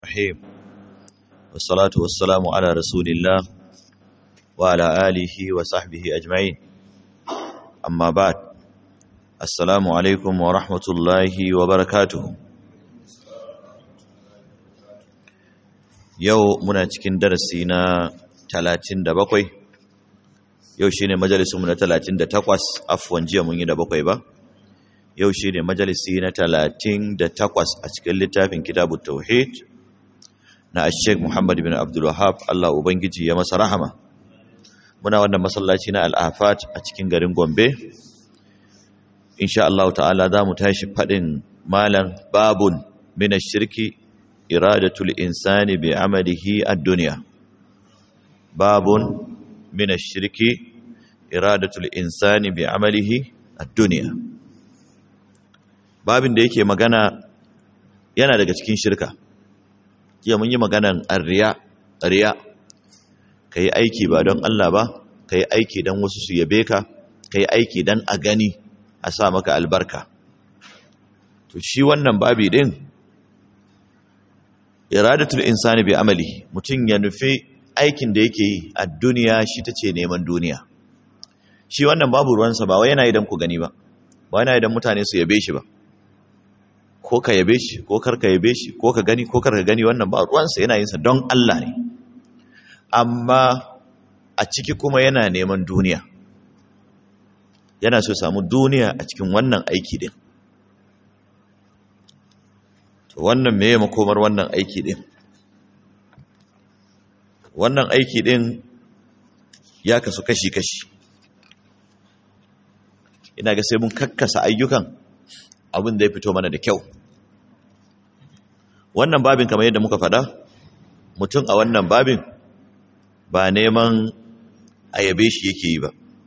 الرحيم والصلاة والسلام على رسول الله وعلى آله وصحبه أجمعين أما بعد السلام عليكم ورحمة الله وبركاته yau muna cikin darasi na 37 yau shine majalisunmu na 38 afwan jiya mun yi da bakwai ba yau shine majalisi na 38 a cikin littafin kitabut tauhid na Sheikh Muhammad bin Abdul Wahhab Allah ubangiji ya masa rahama muna wannan masallaci na Al-Afat a cikin garin Gombe insha Allah ta'ala zamu tashi fadin malam babun min ash-shirki iradatul insani bi amalihi ad-dunya babun min ash-shirki iradatul insani bi amalihi ad-dunya babin da yake magana yana daga cikin shirka jiya mun yi maganan arriya riya kai aiki ba don Allah ba kai aiki don wasu su yabe ka kai aiki don a gani a sa maka albarka to shi wannan babi din iradatul insani bi amali mutum ya nufi aikin da yake yi a duniya shi ta ce neman duniya shi wannan babu ruwansa ba wai yana idan ku gani ba ba yana idan mutane su yabe shi ba ko ka yabe shi ko kar ka yabe shi ko ka gani ko kar ka gani wannan ba ruwansa yana yin sa don Allah ne amma a ciki kuma yana neman duniya yana so samu duniya a cikin wannan aiki din to wannan meye makomar wannan aiki din wannan aiki din ya kasu kashi-kashi ina ga sai mun kakkasa ayyukan abin da ya fito mana da kyau wannan babin kamar yadda muka faɗa mutum a wannan babin ba neman ayabe shi yake yi ba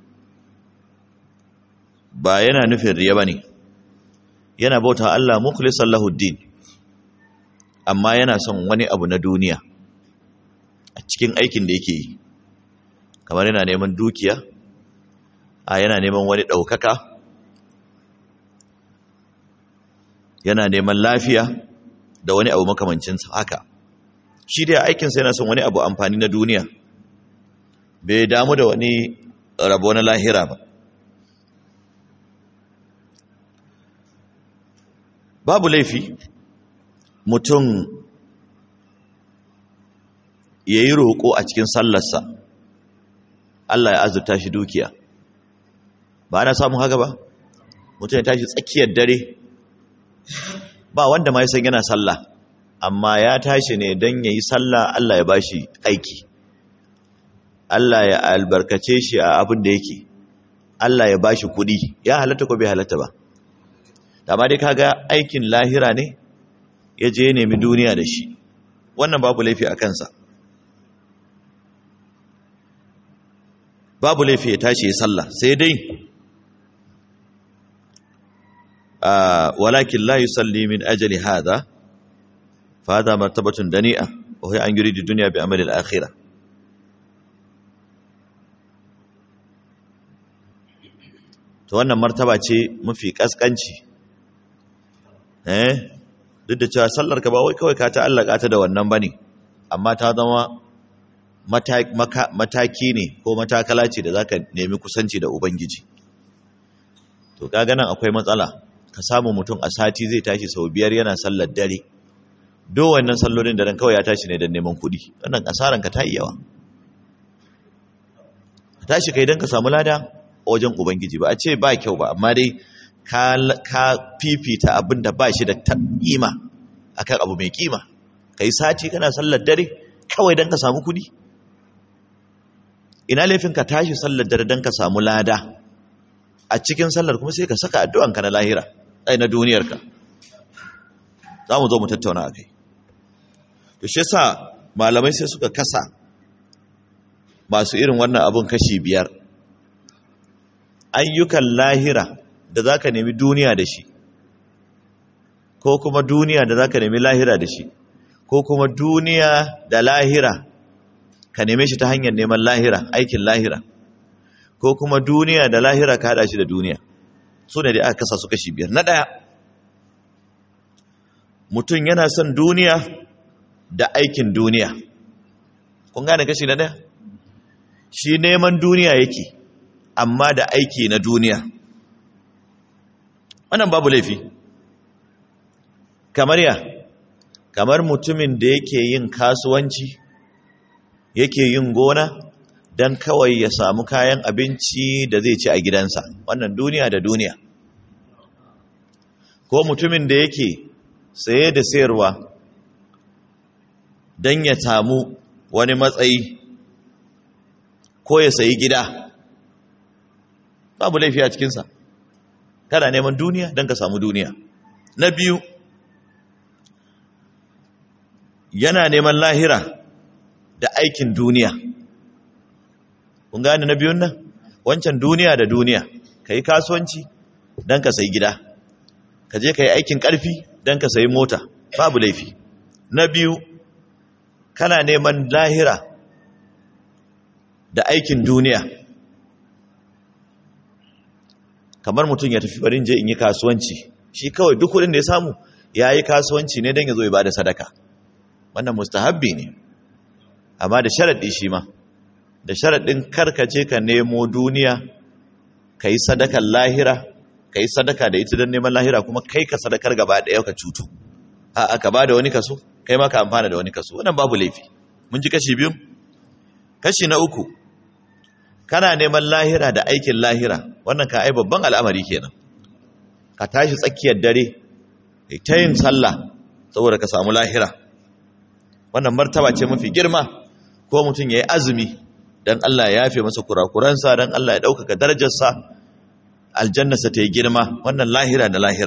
ba yana nufin riya ba ne yana bauta Allah mukhlisan lahuddin amma yana son wani abu na duniya a cikin aikin da yake yi kamar yana neman dukiya a yana neman wani ɗaukaka yana neman lafiya da wani abu makamancinsa haka shi dai aikinsa yana son wani abu amfani na duniya bai damu da wani rabo na lahira ba babu laifi mutum ya yi roƙo a cikin sallarsa Allah ya azurta shi dukiya ba ana samun haka ba mutum ya tashi tsakiyar dare ba wanda ma ya san yana sallah amma ya tashi ne don ya yi sallah Allah ya bashi aiki Allah ya albarkace shi a abin da yake Allah ya bashi kuɗi ya halatta ko bai halatta ba amma dai kaga aikin lahira ne ya je nemi duniya da shi wannan babu laifi a kansa babu laifi ya tashi ya sallah sai dai ولكن لا يصلي من أجل هذا فهذا مرتبة دنيئة وهي أن يريد الدنيا بأمل الآخرة to wannan martaba ce mafi kaskanci eh duk da cewa sallar ka ba wai kawai ka ta'allaka ta da wannan bane amma ta zama mataki ne ko matakala ce da zaka nemi kusanci da ubangiji to kaga nan akwai matsala ka samu mutum a sati zai tashi sau biyar yana sallar dare do wannan sallolin da ran kawai ya tashi ne don neman kuɗi wannan asaran ka ta yi yawa ka tashi kai don ka samu lada a wajen ubangiji ba a ce ba kyau ba amma dai ka fifita abin da ba shi da kima akan abu mai kima ka yi sati kana sallar dare kawai don ka samu kuɗi ina laifin ka tashi sallar dare don ka samu lada a cikin sallar kuma sai ka saka addu'anka na lahira ai na duniyarka za mu zo mu tattauna a kai to shi yasa malamai sai suka kasa masu irin wannan abun kashi biyar ayyukan lahira da za ka nemi duniya da shi ko kuma duniya da za ka nemi lahira da shi ko kuma duniya da lahira ka neme shi ta hanyar neman lahira aikin lahira ko kuma duniya da lahira ka hada shi da duniya su ne da aka kasa su kashi biyar na ɗaya mutum yana son duniya da aikin duniya kun gane kashi na ɗaya shi neman duniya yake amma da aiki na duniya wannan babu laifi kamar ya kamar mutumin da yake yin kasuwanci yake yin gona don kawai ya samu kayan abinci da zai ci a gidansa wannan duniya da duniya ko mutumin da yake saye da sayarwa don ya samu wani matsayi ko ya sayi gida babu laifi a cikinsa kana neman duniya don ka samu duniya na biyu yana neman lahira da aikin duniya kun gane na biyun nan wancan duniya da duniya ka yi kasuwanci don ka sayi gida ka je ka yi aikin ƙarfi don ka sayi mota babu laifi na biyu kana neman lahira da aikin duniya kamar mutum ya tafi barin je in yi kasuwanci shi kawai duk kudin da ya samu ya yi kasuwanci ne don ya zo ya ba da sadaka wannan mustahabbi ne amma da sharaɗi shi ma da sharaɗin karkace ka nemo duniya ka yi sadakar lahira ka yi sadaka da ita don neman lahira kuma kai ka sadakar gaba ɗaya ka cutu a ka ba da wani kaso kai ma ka amfana da wani kaso wannan babu laifi mun ji kashi biyu kashi na uku kana neman lahira da aikin lahira wannan ka ai babban al'amari kenan ka tashi tsakiyar dare kai ta yin sallah saboda ka samu lahira wannan martaba ce mafi girma ko mutum ya yi azumi don Allah ya yafe masa kurakuransa don Allah ya ɗaukaka darajarsa aljannasa ta yi girma wannan lahira da lahira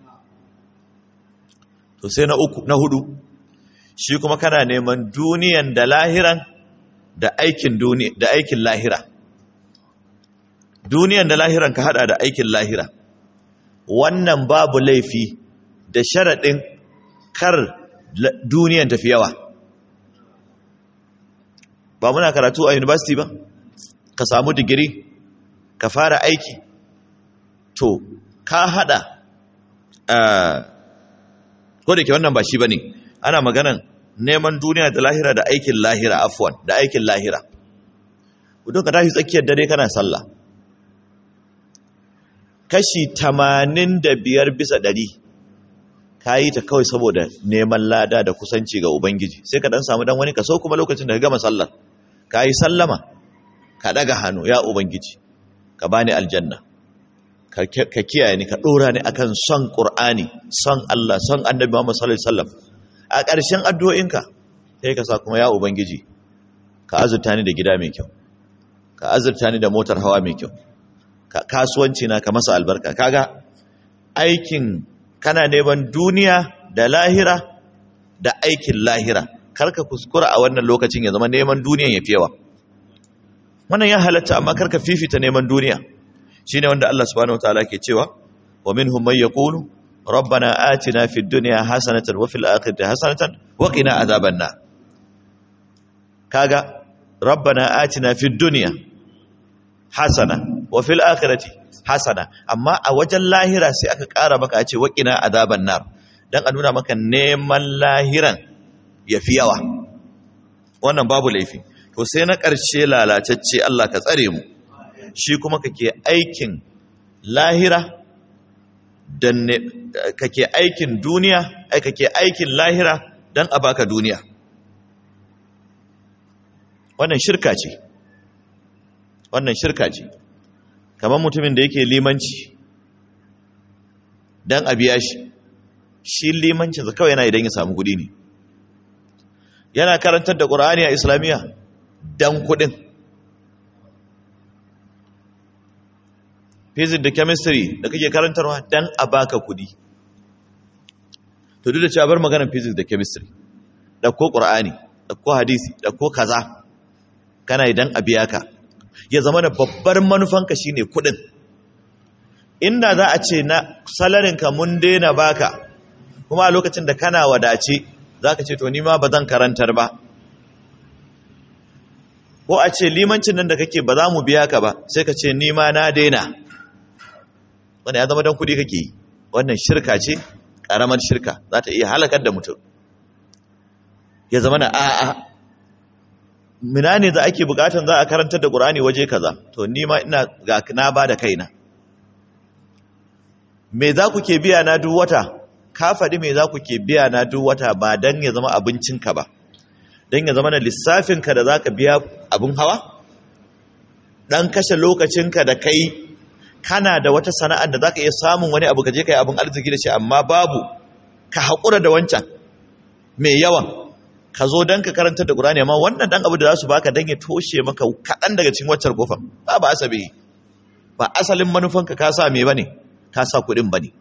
to sai na uku na hudu shi kuma kana neman duniyan da lahiran da aikin duniya da aikin lahira duniyan da lahiran ka hada da aikin lahira wannan babu laifi da sharaɗin kar duniyan tafi yawa ba muna karatu a university ba ka samu digiri ka fara aiki to ka hada ko da ke wannan ba shi ba ne ana maganan neman duniya da lahira da aikin lahira afwan da aikin lahira kudin ka tashi tsakiyar dare kana sallah kashi tamanin da biyar bisa ɗari ka yi ta kawai saboda neman lada da kusanci ga ubangiji sai ka dan samu dan wani kaso kuma lokacin da ka gama sallar ka yi sallama ka daga hannu ya ubangiji ka bani aljanna ka kiyaye ni ka dora ni akan son qur'ani son Allah son annabi Muhammad sallallahu alaihi wasallam a ƙarshen addu'o'inka sai ka sa kuma ya ubangiji ka azurta ni da gida mai kyau ka azurta ni da motar hawa mai kyau ka kasuwanci na ka masa albarka kaga aikin kana neman duniya da lahira da aikin lahira karka kuskura a wannan lokacin ya zama neman duniyan ya fi yawa wannan ya halatta amma karka fifita neman duniya shine wanda Allah subhanahu wataala ke cewa wa minhum man yaqulu rabbana atina fid dunya hasanatan wa fil akhirati hasanatan wa qina adhaban nar kaga rabbana atina fid dunya hasana wa fil akhirati hasana amma a wajen lahira sai aka ƙara maka a ce wa qina adhaban nar dan a nuna maka neman lahiran yafi yawa wannan babu laifi to sai na ƙarshe lalatacce Allah ka tsare mu shi kuma kake aikin lahira dan kake aikin duniya ai kake aikin lahira dan a baka duniya wannan shirka ce wannan shirka ce kamar mutumin da yake limanci dan a biya shi shi limancinsa kawai yana idan ya samu kudi ne yana karantar da ƙur'ani a islamiyya dan kudin physics da chemistry da kake karantarwa dan a baka kudi to duk da cewa bar maganar physics da chemistry da ko qur'ani da ko hadisi da ko kaza kana idan a biya ka ya zama da babbar manufanka shine kudin inda za a ce na salarin ka mun daina baka kuma a lokacin da kana wadace zaka ce to ni ma bazan karantar ba ko a ce limancin nan da kake ba za mu biya ka ba sai ka ce ni ma na daina wanda ya zama don kudi kake yi wannan shirka ce ƙaramar shirka za ta iya halakar da mutum ya zama na a'a mina ne za ake bukatan za a karantar da ƙur'ani waje kaza to ni ma ina ga na ba da kaina me za ku ke biya na duk wata ka faɗi me za ku ke biya na duk wata ba don ya zama abincinka ba don ya zama na lissafinka da za ka biya abin hawa ɗan kashe lokacinka da kai kana da wata sana'ar da za ka iya samun wani abu ka je ka yi abin arziki da shi amma babu ka haƙura da wancan mai yawan ka zo don ka karanta da ƙurani amma wannan ɗan abu da za su baka don ya toshe maka kaɗan daga cikin waccar kofar ba ba asabe ba asalin manufanka ka sa me ba ne ka sa kuɗin ba ne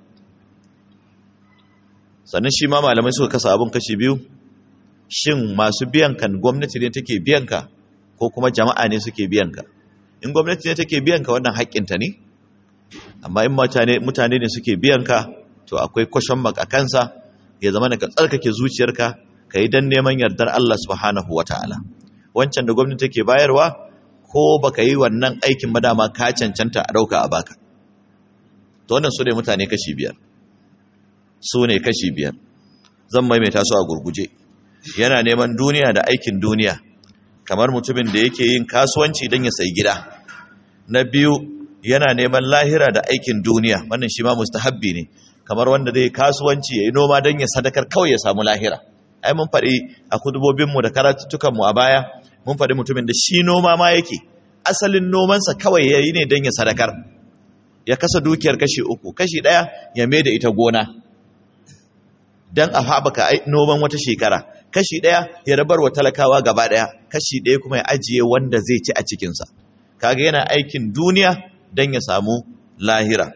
sannan shi ma malamai suka kasa abin kashi biyu shin masu biyan kan gwamnati ne take biyan ka ko kuma jama'a ne suke biyan ka in gwamnati ne take biyan ka wannan haƙƙinta ne amma in mutane ne suke biyan ka to akwai kwashon a kansa ya zama ka tsarkake zuciyarka ka yi don neman yardar Allah subhanahu wa ta'ala wancan da gwamnati take bayarwa ko baka yi wannan aikin ba dama ka cancanta a ɗauka a baka to wannan su ne mutane kashi biyar su ne kashi biyar zan maimaita su a gurguje yana neman duniya da aikin duniya kamar mutumin da yake yin kasuwanci don ya sayi gida na biyu yana neman lahira da aikin duniya wannan shi ma mustahabbi ne kamar wanda zai kasuwanci ya yi noma don ya sadakar kawai ya samu lahira ai mun faɗi a kudubobinmu da karatuttukanmu a baya mun faɗi mutumin da shi noma ma yake asalin nomansa kawai ya yi ne don ya sadakar ya kasa dukiyar kashi uku kashi ɗaya ya mai da ita gona don a haɓaka noman wata shekara kashi ɗaya ya rabar wa talakawa gaba ɗaya kashi ɗaya kuma ya ajiye wanda zai ci a cikinsa kaga yana aikin duniya don ya samu lahira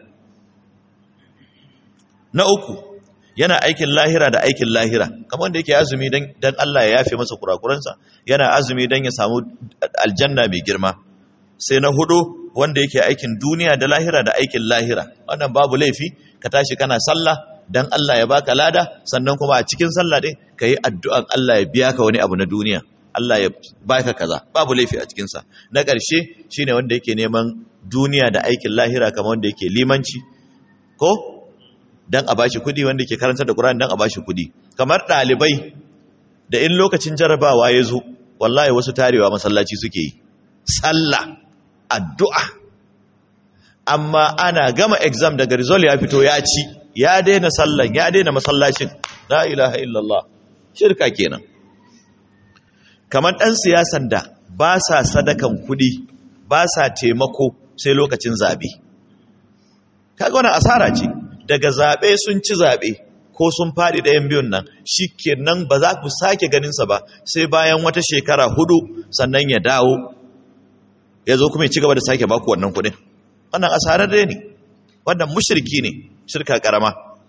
na uku yana aikin lahira da aikin lahira kamar wanda yake azumi don Allah ya yafe masa kurakuransa yana azumi don ya samu aljanna mai girma sai na hudu wanda yake aikin duniya da lahira da aikin lahira wannan babu laifi ka tashi kana sallah dan Allah ya baka lada sannan kuma a cikin sallah din ka yi addu'an Allah ya biya ka wani abu na duniya Allah ya baka kaza babu laifi a cikinsa na ƙarshe shine wanda yake neman duniya da aikin lahira kamar wanda yake limanci ko dan a bashi kudi wanda yake karanta da Qur'ani dan a bashi kudi kamar ɗalibai da in lokacin jarabawa ya zo wallahi wasu tarewa masallaci suke yi sallah addu'a amma ana gama exam daga result ya fito ya ci ya daina sallan ya daina masallacin la ilaha illallah shirka kenan kamar ɗan siyasan da ba sa sadakan kuɗi ba sa taimako sai lokacin zaɓe kaga wani asara ce daga zaɓe sun ci zaɓe ko sun faɗi ɗayan biyun nan shi kenan ba za ku sake ganinsa ba sai bayan wata shekara hudu sannan ya dawo ya zo kuma ya ci gaba da sake baku wannan kuɗin wannan asarar dai ne wannan mushirki ne shirka karama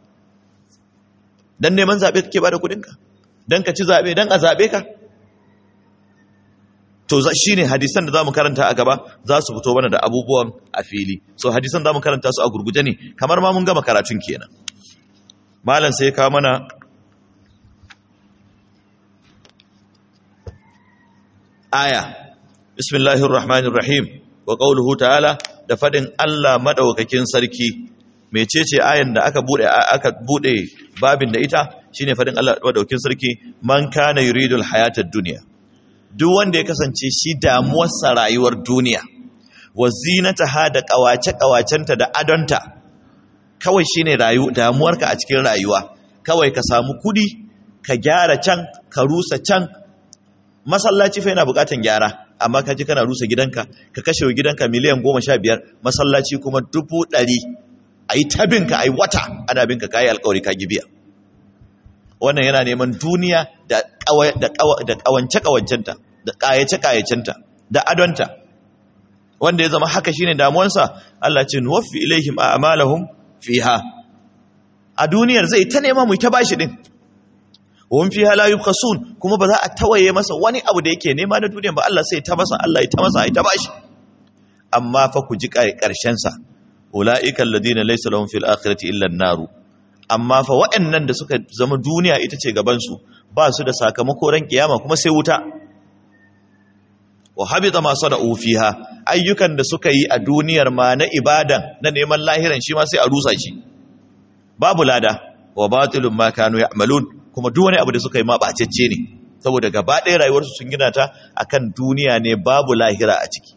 dan neman zaɓe kake ba da kuɗinka dan ka ci zaɓe dan a zaɓe ka to shi ne hadisan da za mu karanta a gaba za su fito mana da abubuwan a fili so hadisan za mu karanta su a gurguje ne kamar ma mun gama karatun kenan malam sai kawo mana aya bismillahir rahmanir rahim wa qawluhu ta'ala da fadin Allah madaukakin sarki mecece ayan da aka bude aka bude babin da ita shine fadin Allah madaukakin sarki man kana yuridul hayatad dunya duk wanda ya kasance shi damuwarsa rayuwar duniya wa zinataha da kawace-kawacenta da adonta kawai shine rayu damuwarka a cikin rayuwa kawai ka samu kudi ka gyara can ka rusa can masallaci fa yana bukatan gyara amma ka ji kana rusa gidanka ka kashe gidanka miliyan goma sha biyar masallaci kuma dubu ɗari a yi tabinka a yi wata ana binka ka yi alkawari ka gibiya wannan yana neman duniya da ƙawance-ƙawancenta da ƙayace-ƙayacenta da adonta wanda ya zama haka shine damuwansa Allah ce nuwaffi ilaihim a'malahum fiha a duniyar zai ta nema mu ta bashi din wahum fiha la yubkhasun kuma ba za a tawaye masa wani abu da yake nema na duniya ba Allah sai ta masa Allah ya ta masa ya ta bashi amma fa ku ji ƙarshen sa ulaika alladhina laysa lahum fil akhirati illa an-naru amma fa waɗannan da suka zama duniya ita ce gabansu ba su da sakamako ran kiyama kuma sai wuta wa habita ma sada'u fiha ayyukan da suka yi a duniyar ma na ibadan na neman lahiran shi ma sai a rusa shi babu lada wa batilun ma kanu ya'malun kuma duk wani abu da suka yi ma bacecce ne saboda gaba ɗaya rayuwarsu sun gina ta akan duniya ne babu lahira a ciki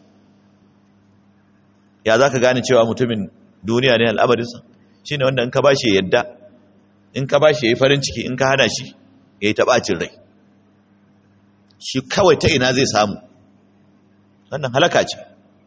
ya za ka gane cewa mutumin duniya ne al'amarinsa shi ne wanda in ka ba shi ya yadda in ka ba shi ya yi farin ciki in ka hana shi ya yi taɓacin rai shi kawai ta ina zai samu wannan halaka ce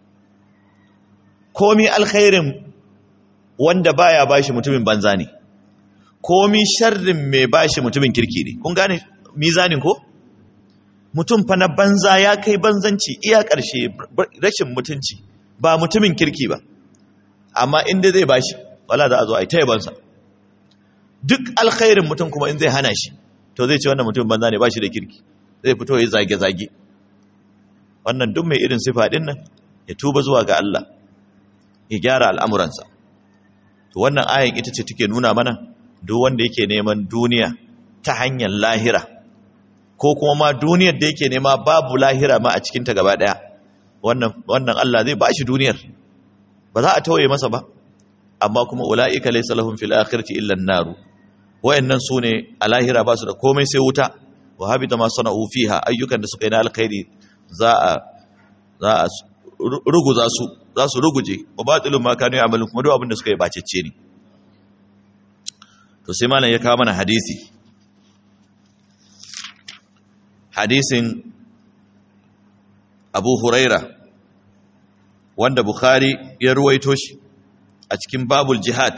komi alkhairin wanda baya bashi mutumin banza ne komi sharrin mai bashi mutumin kirki ne kun gane mizanin ko mutum fa na banza ya kai banzanci iya ƙarshe rashin mutunci ba mutumin kirki ba amma inda zai bashi wala za a zo a yi ta yabansa duk alkhairin mutum kuma in zai hana shi to zai ce wannan mutumin banza ne bashi da kirki zai fito ya zage-zage wannan duk mai irin sifa din nan ya tuba zuwa ga Allah ya gyara al'amuransa to wannan ayan ita ce take nuna mana duk wanda yake neman duniya ta hanyar lahira ko kuma ma duniyar da yake nema babu lahira ma a cikinta gaba ɗaya wannan wannan Allah zai bashi duniyar ba za a tawaye masa ba amma kuma ula'ika laysa lahum fil akhirati illa an-nar wayannan sune a lahira ba su da komai sai wuta wa habita ma sana'u fiha ayyukan da suka yi na alkhairi za a za a ruguza su za su ruguje wa batilun ma kanu ya'malun kuma duk abin da suka yi bacecce ne to sai malam ya kawo mana hadisi hadisin Abu Huraira wanda Bukhari ya ruwaito shi a cikin babul jihad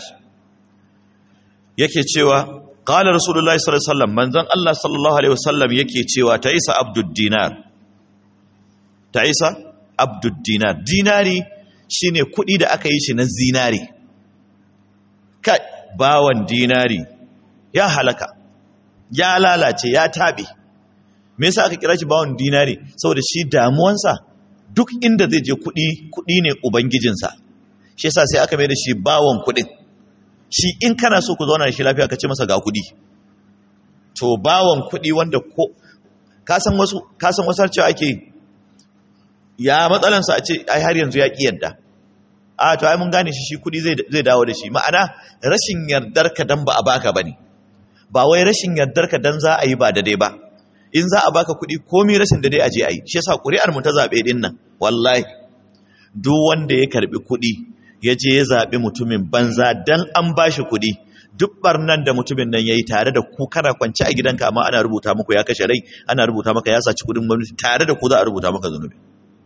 yake cewa qala rasulullahi sallallahu alaihi wasallam manzon Allah sallallahu alaihi wasallam yake cewa ta isa abdud dinar ta isa abdud dinar dinari shine kudi da aka yi shi na zinari kai bawan dinari ya halaka ya lalace ya tabe me yasa aka kira shi bawan dinari saboda shi damuwansa duk inda zai je kudi kudi ne ubangijinsa shi yasa sai aka mai da shi bawon kudin shi in kana so ku zauna da shi lafiya ka ce masa ga kudi to bawon kudi wanda ko ka san wasu ka san wasu cewa ake ya matsalansa a ce ai har yanzu ya ki yadda a to ai mun gane shi shi kudi zai zai dawo da shi ma'ana rashin yardar ka dan ba a baka bane ba wai rashin yardar ka dan za a yi ba daidai ba in za a baka kudi komai rashin daidai a je a yi shi yasa ƙuri'ar mu ta zabe din nan wallahi duk wanda ya karbi kudi ya je ya zaɓi mutumin banza don an ba shi kuɗi duk barnan da mutumin nan ya yi tare da ku kana kwanci a gidanka amma ana rubuta muku ya kashe rai ana rubuta maka ya saci kuɗin gwamnati tare da ku za a rubuta maka zunubi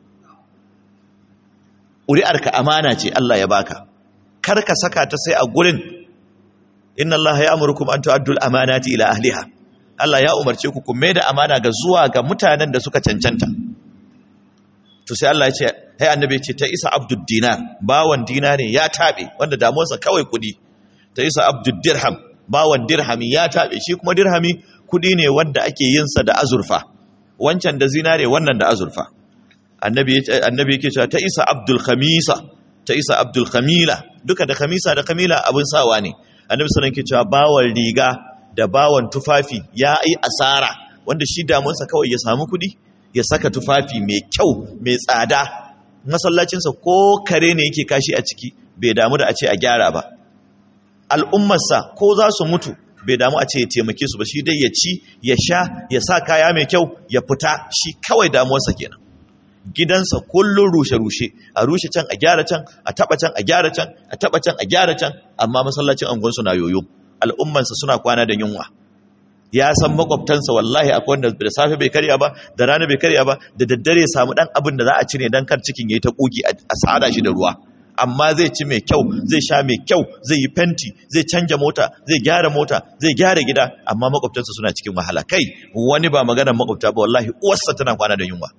ƙuri'arka amana ce Allah ya baka kar ka saka ta sai a gurin inna Allah ya amurkum an tu'addul amanati ila ahliha Allah ya umarce ku ku mai da amana ga zuwa ga mutanen da suka cancanta to sai Allah ya ce hai annabi ce ta isa abdul dinar bawan dinari ya tabe wanda damuwarsa kawai kudi ta isa abdul dirham bawan dirhami ya tabe shi kuma dirhami kudi ne wanda ake yin sa da azurfa wancan da zinare wannan da azurfa annabi annabi yake cewa ta isa abdul khamisa ta isa abdul khamila duka da khamisa da khamila abun sawa ne annabi sallallahu alaihi cewa bawan riga da bawan tufafi ya yi asara wanda shi damuwarsa kawai ya samu kudi ya saka tufafi mai kyau mai tsada masallacinsa ko kare ne yake kashi a ciki bai damu da a ce a gyara ba al'ummarsa ko za su mutu bai damu a ce ya taimake su ba shi dai ya ci ya sha ya sa kaya mai kyau ya fita shi kawai damuwarsa kenan gidansa kullum rushe-rushe a rushe can a gyara can a taba can a gyara can a taba can a gyara can amma masallacin angonsu na yoyo al'ummarsa suna kwana da yunwa ya san makwabtansa wallahi akwai wanda da safe bai karya ba da rana bai karya ba da daddare ya samu dan abin da za a ci ne dan kar cikin yayi ta kugi a sada shi da ruwa amma zai ci mai kyau zai sha mai kyau zai yi fenti zai canja mota zai gyara mota zai gyara gida amma makwabtansa suna cikin wahala kai wani ba maganar makwabta ba wallahi uwarsa tana kwana da yunwa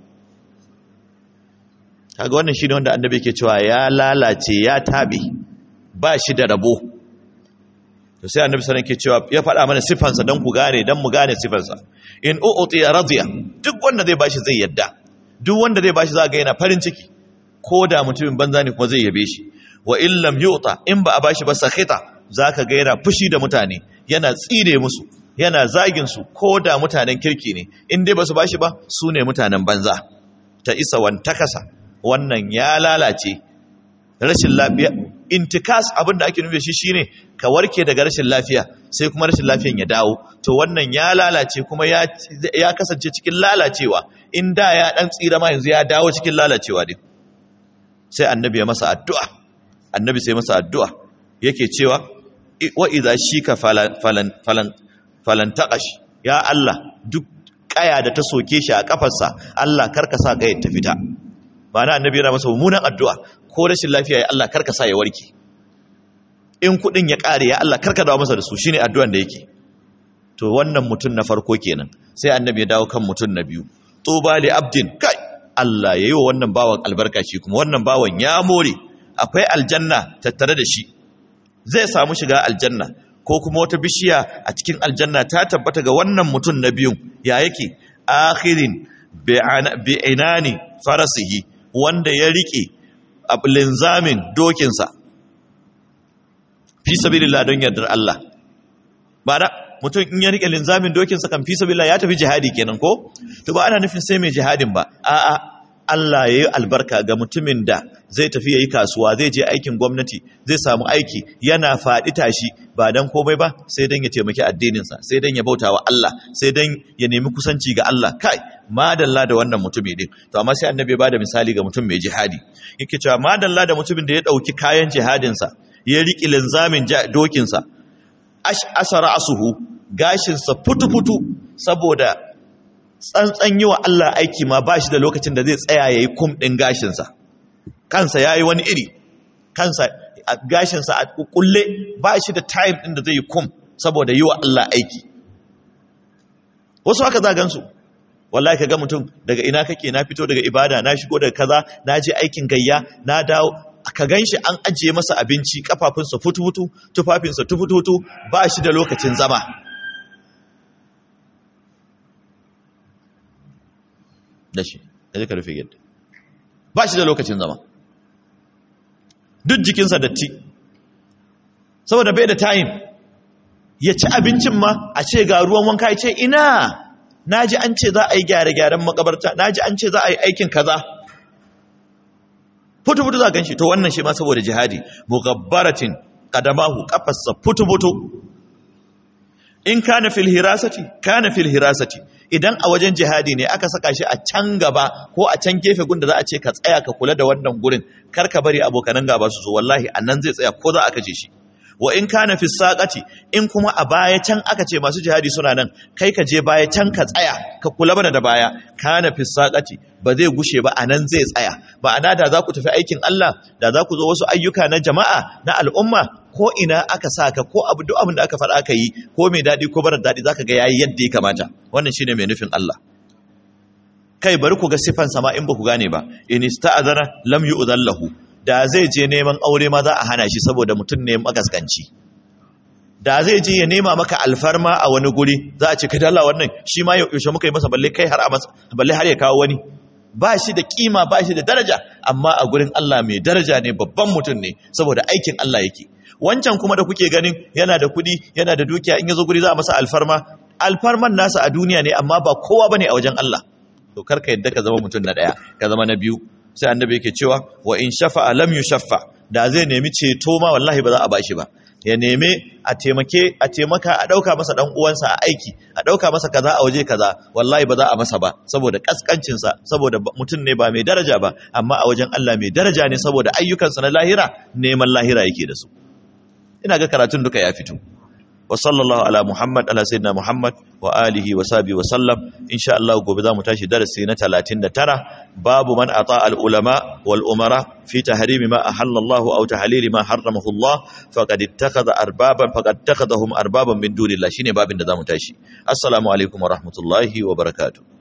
kaga wannan shine wanda annabi yake cewa ya lalace ya tabe ba shi da rabo to sai annabi sallallahu alaihi cewa ya faɗa mana sifansa dan ku gane dan mu gane sifansa in u'ti radiya duk wanda zai bashi zai yadda duk wanda zai bashi za ga yana farin ciki ko da mutumin banza ne kuma zai yabe shi wa in lam yu'ta in ba a bashi ba sakhita zaka ga yana fushi da mutane yana tsire musu yana zagin su ko da mutanen kirki ne in dai basu bashi ba su ne mutanen banza ta isa wantakasa wannan ya lalace rashin lafiya intikas abin da ake nufi shi shine ka warke daga rashin lafiya sai kuma rashin lafiyan ya dawo to wannan ya lalace kuma ya ya kasance cikin lalacewa in da ya dan tsira ma yanzu ya dawo cikin lalacewa din sai annabi ya masa addu'a annabi sai masa addu'a yake cewa wa idza shika falan falan falan falan taqash ya Allah duk kaya da ta soke shi a kafarsa Allah karka sa kayar ta fita ba na annabi yana masa mummunan addu'a ko rashin lafiya ya Allah karka sa ya warke in kudin ya kare ya Allah karka dawo masa da su shine addu'an da yake to wannan mutum na farko kenan sai annabi ya dawo kan mutum na biyu tuba li abdin kai Allah yayi wa wannan bawan albarka shi kuma wannan bawan ya more akwai aljanna tattare da shi zai samu shiga aljanna ko kuma wata bishiya a cikin aljanna ta tabbata ga wannan mutum na biyun ya yake akhirin bi'inani farasihi wanda ya rike linzamin dokinsa fi sabilillah don yardar Allah ba da mutum in ya rike linzamin dokinsa kan fi sabilillah ya tafi jihadi kenan ko to ba ana nufin sai mai jihadin ba a'a Allah ya yi albarka ga mutumin da zai tafi ya yi kasuwa zai je aikin gwamnati zai samu aiki yana faɗi tashi ba don komai ba sai don ya taimaki addininsa sai don ya bauta wa Allah sai don ya nemi kusanci ga Allah kai madalla da wannan mutumi din to amma sai annabi ba da misali ga mutum mai jihadi yake cewa madalla da mutumin da ya ɗauki kayan jihadinsa ya riƙi linzamin dokinsa asara asuhu gashinsa futu-futu saboda tsantsan yi wa Allah aiki ma ba shi da lokacin da zai tsaya ya yi kum ɗin gashinsa kansa ya yi wani iri kansa gashinsa a kulle ba shi da time ɗin da zai yi kum saboda yi wa Allah aiki wasu haka za gansu wallahi ka ga mutum daga ina kake na fito daga ibada na shigo daga kaza na je aikin gayya na dawo ka gan shi an ajiye masa abinci kafafunsa futu-futu tufafinsa tufututu ba shi da lokacin zama da shi da ka rufe yadda ba shi da lokacin zama duk jikinsa datti saboda bai da time ya ci abincin ma a ce ga ruwan wanka ya ce ina na ji an ce za a yi gyare-gyaren makabarta na ji an ce za a yi aikin kaza futu-futu za gan shi to wannan shi ma saboda jihadi mugabbaratin kadamahu kafarsa futu-futu in kana fil hirasati kana fil hirasati idan a wajen jihadi ne aka saka shi a can gaba ko a can gefe gunda za a ce ka tsaya ka kula da wannan gurin kar ka bari abokanan gaba su zo wallahi annan zai tsaya ko za a kace shi wa in kana fi saqati in kuma a baya can aka ce masu jihadi suna nan kai ka je baya can ka tsaya ka kula bana da baya kana fi saqati ba zai gushe ba anan zai tsaya ma'ana da za ku tafi aikin Allah da za ku zo wasu ayyuka na jama'a na al'umma ko ina aka saka ko abu duk abin da aka faɗa aka yi ko mai daɗi ko barar daɗi zaka ga yayi yadda ya kamata wannan shine mai nufin Allah kai bari ku ga sifan sama in ba ku gane ba in ista'azana lam yu'dhan lahu da zai je neman aure ma za a hana shi saboda mutum ne magaskanci da zai je ya nema maka alfarma a wani guri za a ce kai dalla wannan shi ma yaushe muka yi masa balle kai har a masa balle har ya kawo wani ba shi da kima ba shi da daraja amma a gurin Allah mai daraja ne babban mutum ne saboda aikin Allah yake wancan kuma da kuke ganin yana da kuɗi yana da dukiya in ya zo guri za a masa alfarma alfarman nasa a duniya ne amma ba kowa bane a wajen Allah to kar ka yadda ka zama mutum na ɗaya ka zama na biyu sai annabi yake cewa wa in shafa'a lam yushaffa da zai nemi ceto ma wallahi ba za a bashi ba ya neme a taimake a taimaka a dauka masa dan uwansa a aiki a dauka masa kaza a waje kaza wallahi ba za a masa ba saboda kaskancin sa saboda mutum ne ba mai daraja ba amma a wajen Allah mai daraja ne saboda ayyukansa na lahira neman lahira yake da su ina ga karatun duka ya fito wa sallallahu ala muhammad ala sayyidina muhammad wa alihi wa sahbihi wa sallam insha Allah gobe zamu tashi darasi na 39 babu man ata al ulama wal umara fi tahrimi ma ahalla Allah aw tahlili ma harramahu Allah faqad ittakhadha arbaban faqad ittakhadhahum arbaban min dunillah shine babin da zamu tashi assalamu alaikum wa rahmatullahi wa barakatuh